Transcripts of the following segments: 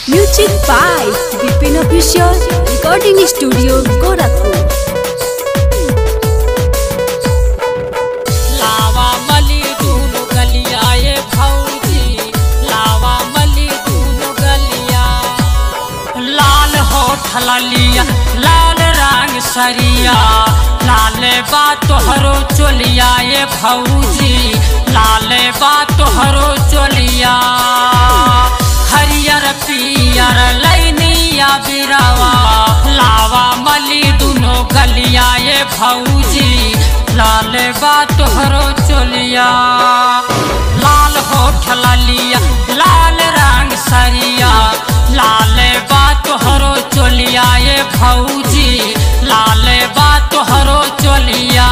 Music by Vipin Official Recording Studio Gorakhpur. लावा मली दूनो गलिया ये भौजी लावा मली दूनो गलिया लाल होठ ललिया लाल रंग सरिया लाल बा तोहरो चोलिया ये भौजी लाल बा तोहरो चोलिया हरियर पियर लैनिया बिरावा लावा मली दुनो गलिया ये भौजी लाल बा तोहरो चोलिया लाल होठ ललिया लाल रंग सरिया लाल बा तोहरो चोलिया ये भौजी लाल बा तोहरो चोलिया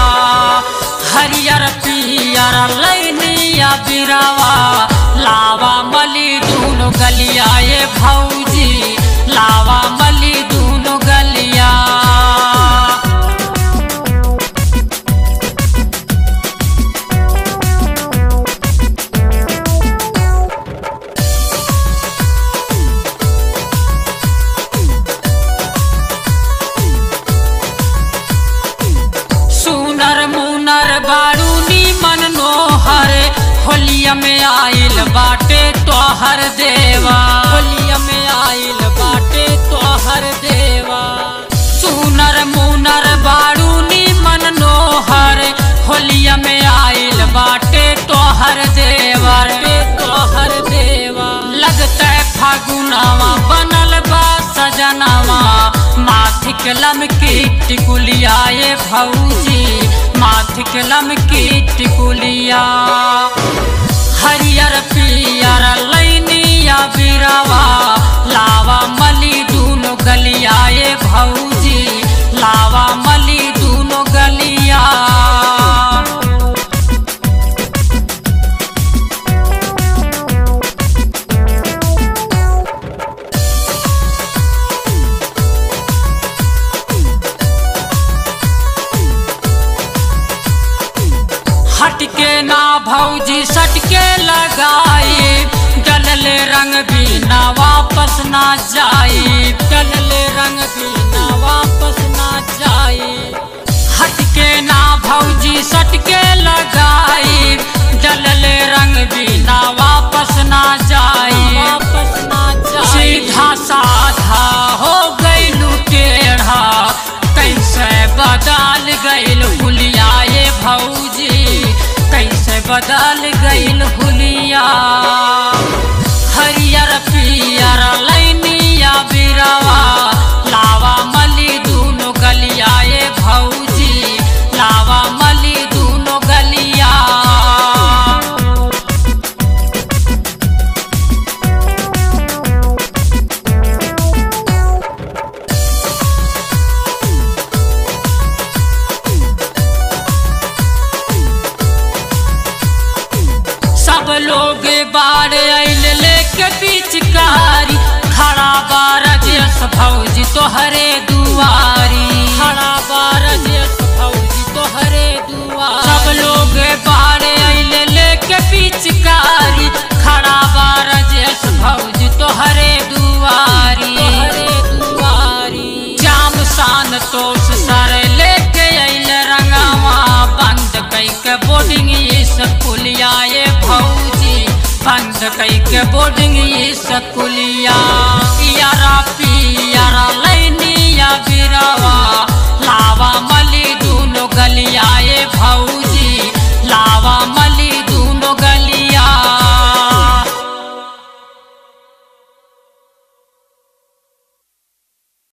हरियर पियर लैनिया बिरावा लावा मली दूनो गलिया ये भौजी लावा मली दूनो गलिया सुनर मुनर बारूनी मन नोहर होलिया में आइल बाटे तोहर देवा होलिया में आइल बाटे तोहर देवा सुनर मुनर बारूनी मन नोहर होलिया में आइल बाटे तोहर देवर तोहर देवा लगता फागुनावा बनल बा सजनावा माथिक लमकी टिकुलिया ये भौजी माथिक लमकी टिकुलिया हरियर पियर लैनिया बिरावा लावा मली दूनो गलिया ये भौजी लावा मली दूनो गलिया हटके ना भौजी सटके लगाई डलले रंग भी ना वापस ना जाई डलले रंग भी ना वापस ना जाई हटके ना भौजी सटके लगाई डलले रंग भी ना वापस ना जाई वापस ना जाई सीधा साधा हो गई टेढ़ा कैसे बदल गईल हुलिया ये भौजी कैसे बदल गईल हुलिया हरियर पियर लैनिया बिरावा लावा मली दूनो गलिया ये भौजी लावा मली दूनो गलिया सब लोग बाढ़ आइल लेके पिचकारी खड़ा बारजस भौजी तोहरे दुआरी खड़ा बारजस भौजी तोहरे दुआरी सब लोग बाढ़ आइल लेके पिचकारी खड़ा बारजस भौजी तोहरे दुआरी तोहरे दुआरी जाम शान तोस सर लेके आइल रंगावा बंद कई के बोर्डिंग स्कूलिया ये भौजी बंद कई के बोर्डिंग स्कूलिया यारा पियारा लैनिया बिरावा लावा मली दूनो गलिया ये भौजी